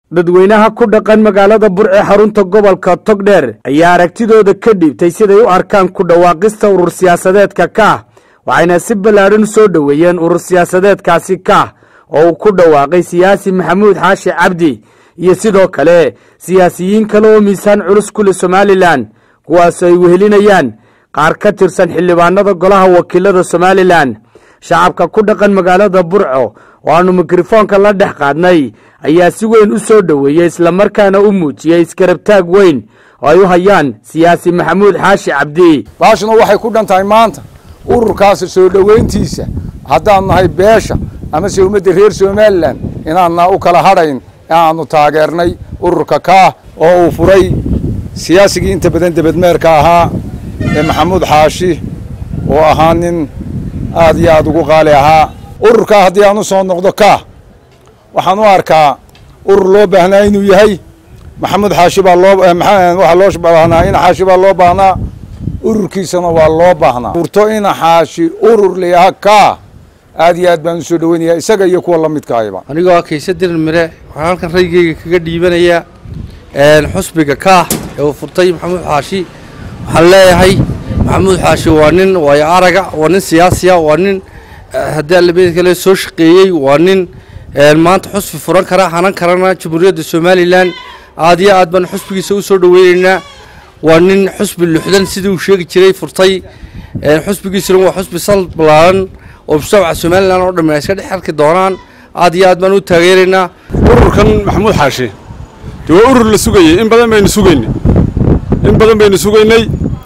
dadweynaha ku dhaqan magaalada burce xarunta gobolka togdheer ayaa aragtidooda ka dhiibtay siday u arkaan ku dhawaaqista urur siyaasadeedka kaah waxayna si ballaadhan u soo dhoweeyeen urur siyaasadeedkaasi kaah oo uu ku dhawaaqay siyaasi maxamuud xaashi cabdi iyo sidoo kale siyaasiyiin kale oo miisaan culus ku leh somalilan kuwaas ay wehelinayaan qaar ka tirsan xildhibaanada golaha wakiilada somalilan shacabka ku dhaqan magaalada burco oo aanu mikrofoonka la dhex qaadnay ayaa si weyn u soo dhoweeyey islamarkaana u muujiyey iskarabtaag weyn oo ay u hayaan siyaasi maxamuud xaashi cabdi baashuna waxay ku dhan tahay maanta ururkaasi soo dhoweyntiisa haddaan nahay beesha amase ummadda reer somalilan inaanna u kala hadhayn aanu taageernay ururka kaah oo uu furay siyaasigii inta badan debadmeerka ahaa ee maxamuud xaashi oo ahaa nin aad iyo aad ugu qaali ahaa ururkaa haddii aan u soo noqdo kaah waxaan u arkaa urur loo baahnaa inuu yahay maxamuud xaashi baa loo waxaa loo baahnaa ina xaashi baa loo baahnaa ururkiisana waa loo baahnaa urto ina xaashi urur layaha kaah aad iyo aad baan usoo dhaweynayaa isaga iyo kuwa la midka ayba anigoo ah kayse dirir mire waxaan halkan raygeyga kaga dhiibanayaa xusbiga kaah ee uu furtay maxamuud xaashi waxaan leeyahay maxamuud xaashi waa nin waayo araga waa nin siyaasiya waa nin haddii allamid kale soo shaqeeyey waa nin maanta xusbi furan kara hanan karana jamhuuriyadda somalilan aad iyo aad baan xusbigiisa u soo dhaweynaynaa waa nin xusbi luxdan sidii uu sheegi jiray furtay xusbigiisuna waa xusbi sal ballaaran oo mujtamaca somalilan oo dhammi ay iska dhex arki doonaan aad iyo aad baan u taageeraynaa ururkan maxamuud xaashi dee waa urur la sugayey in badan baynu sugaynay in badan baynu sugaynay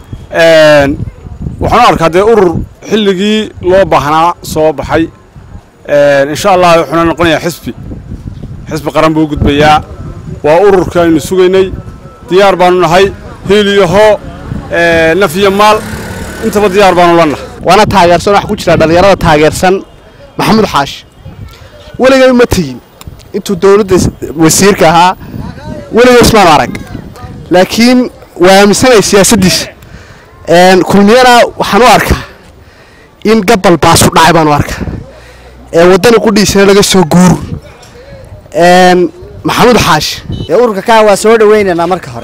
waxaan u arkaa dee urur xilligii loo baahnaa soo baxay insha allah wuxuuna noqonayaa xisbi xisbi qaran buu u gudbayaa waa ururka aynu sugaynay diyaar baanu nahay hiil iyo hoo naf iyo maal intaba diyaar baanu la nahay waana taageersan waxa ku jira dhallinyarada taageersan maxamuud xaashi weligay ma tegin intuu dowladda wasiirka ahaa weligay ismaan arag laakiin waa aaminsanaya siyaasaddiisa kulmiyana waxaan u arkaa in gabal baasu dhacay baan u arkaa waddani qudhiisana laga soo guur maxamuud xaashi ururka kaa waa soo dhawaynaynaa marka hore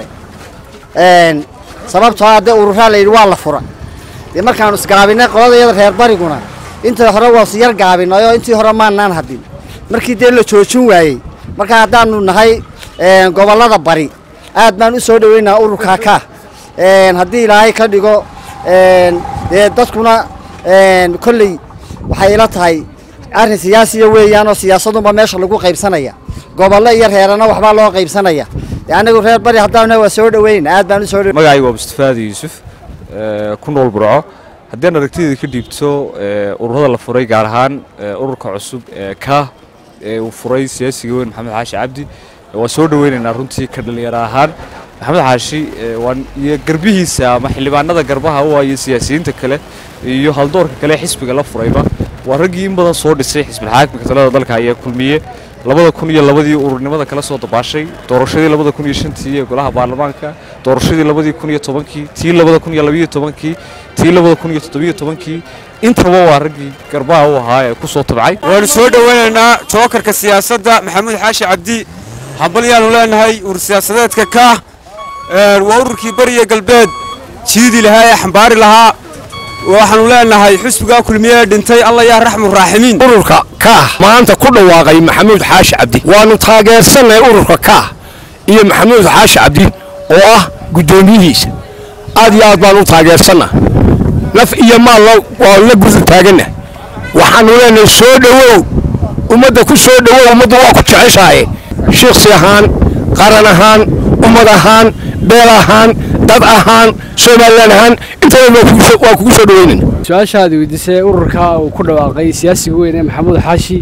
sababtoo haddee ururaa la yidhi waa la fura dee markaanu isgaabinay qoladayada reer bariguna intii hore waa siyar gaabinay oo intii hore maanaan hadin markii dee la joojin waayey markaa haddaanu nahay gobollada bari aad baan u soo dhaweynaa ururkaa kaa haddii ilaahay ka dhigo dee dadkuna kolley waxay ila tahay arrin siyaasiya weeyaan oo siyaasadunba meesha lagu qaybsanaya gobollo iyo reerana waxbaa loo qaybsanaya dee anigu reer bari haddaana waa soo dhaweynaa aad baan u soo magacayga waa mustafaadi yuusuf ku nool burco haddii aan aragtideeda ka dhiibto ururada la furay gaar ahaan ururka cusub ee kaah ee uu furay siyaasiga weyn maxamed xaashi cabdi waa soo dhaweynaynaa runtii ka dhalinyaro ahaan maxamed xaashi iyo garbihiisa ama xildhibaanada garbaha u iyo siyaasiyiinta kale iyo haldoorka kale xisbiga la furayba waa raggii in badan soo dhisay xisbilxaakimka talada dalka ayaa kulmiye labada kun iyo labadii ururnimada kala soo dabaashay doorashadii labada kun iyo shantii ee golaha baarlamaanka doorashadii labadii kun iyo tobankii tii labada kun iyo labayo tobankii tii labada kun iyo toddobiyo tobankii intaba waa raggii garbaha u ahaa ee ku soo tabcay waanu soo dhoweynaynaa jookarka siyaasadda maxamuud xaashi cabdi hambalyaanu leenahay urur siyaasadeedka kaah waa ururkii bariya galbeed jiidi lahaa ee xambaari lahaa waxaanu leenahay xusbigaa kulmiye dhintay alla yaa raxmu raaximiin ururka kaah maanta ku dhawaaqay maxamuud xaashi cabdi waannu taageersannahay ururka kaah iyo maxamuud xaashi cabdi oo ah guddoomiyihiisa aad iyo aad baan u taageersannaha naf iyo maalna waa la gudu taaganna waxaannu leenahay soo dhowow ummadda ku soo dhowow ummaddu waa ku jeceshaaye shiksi ahaan qaran ahaan ummad ahaan beel ahaan dad ahaan somalilan ahaan intaba waa kugu soo dhaweynayna su-aashaad weydiisay ururka uu ku dhawaaqay siyaasiga weyn ee maxamuud xaashi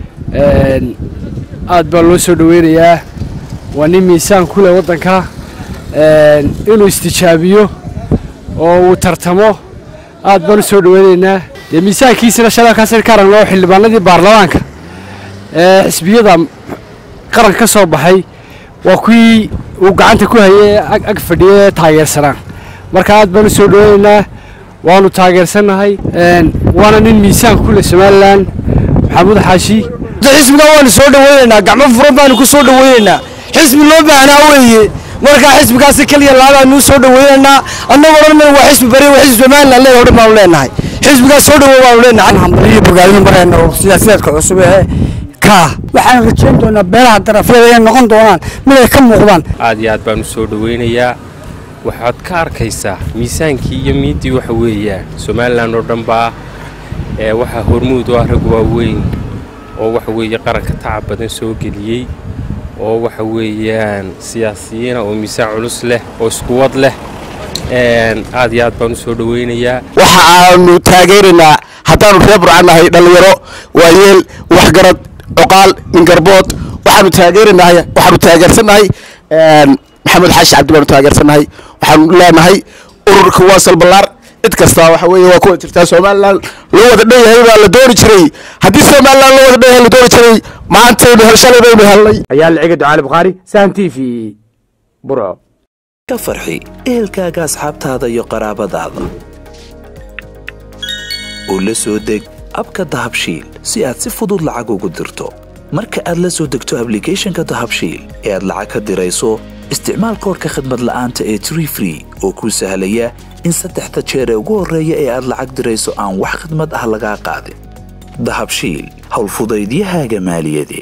aad baa loo soo dhaweynayaa waa nin miisaan ku leh waddanka inuu istijaabiyo oo uu tartamo aad baan u soo dhaweynaynaa dee miisaankiisana shalakaasir ka aragno xildhibaanadii baarlamaanka ee xisbiyada qaranka ka soo baxay waa kuwii uu gacanta ku hayay ag fadhiye taageersanaa marka aad baan u soo dhaweynaynaa waanu taageersannahay waana nin miisaan ku leh somalilan maxamuud xaashi xisbiga waanu soo dhaweynaynaa gacmo furan baanu ku soo dhaweynaynaa xisbi loo baahnaa weeye markaa xisbigaasi keliya laabaanuu soo dhaweynaynaa annagoo dhan mana waa xisbi bari waa xisbi somaliland leeyahay dhan baanu leenahay xisbigaas soo dhawow baanu leenahay hambaliyo bogaadino marayna oo siyaasiyaadka cusub ee kaa waxaan rajayn doonaa beelaha darafyada inay noqon doonaan mid ay ka muuqdaan aad iyo aad baan u soo dhaweynayaa waxaad ka arkaysaa miisaankii iyo miiddii waxa weeyaan somalilan oo dhan baa ee waxaa hormuud u ah rag waaweyn oo waxa weeye qaranka tacab badan soo geliyey oo waxa weeyaan siyaasiyiina oo miisaan culus leh oo iskuwad leh aad iyo aad baan u soo dhaweynayaa waxa aanu taageeraynaa haddaanu reer burca nahay dhallinyaro waayeel waxgarad coqaal mingarbood waxaanu taageeranahay waxaanu taageersannahay maxamed xaashi cabdi baanu taageersannahay waxaanu leenahay ururka waa salballaar cid kasta waxa weeye waa kuwa jirtaa somalilan loo wada dhan yahay baa la dooni jiray haddii somalilan loo wada dhan yahay la dooni jiray maantaynu hel shalay baynu helnay ayaa liciga ducaali bukhaari sahan t v burco ka farxi ehelkaaga asxaabtaada iyo qaraabadaada oo la soo deg abka dahabshiil si aad si fudud lacag ugu dirto marka aad la soo degto ablicathonka dahabshiil ee aad lacag ka dirayso isticmaal koorka khadmad la'aanta ee tree free oo kuu sahlaya in saddexda jeer ee ugu horreeya ee aad lacag dirayso aan wax khidmad ah lagaa qaadin dahabshiil howlfudaydiyahaaga maaliyadeed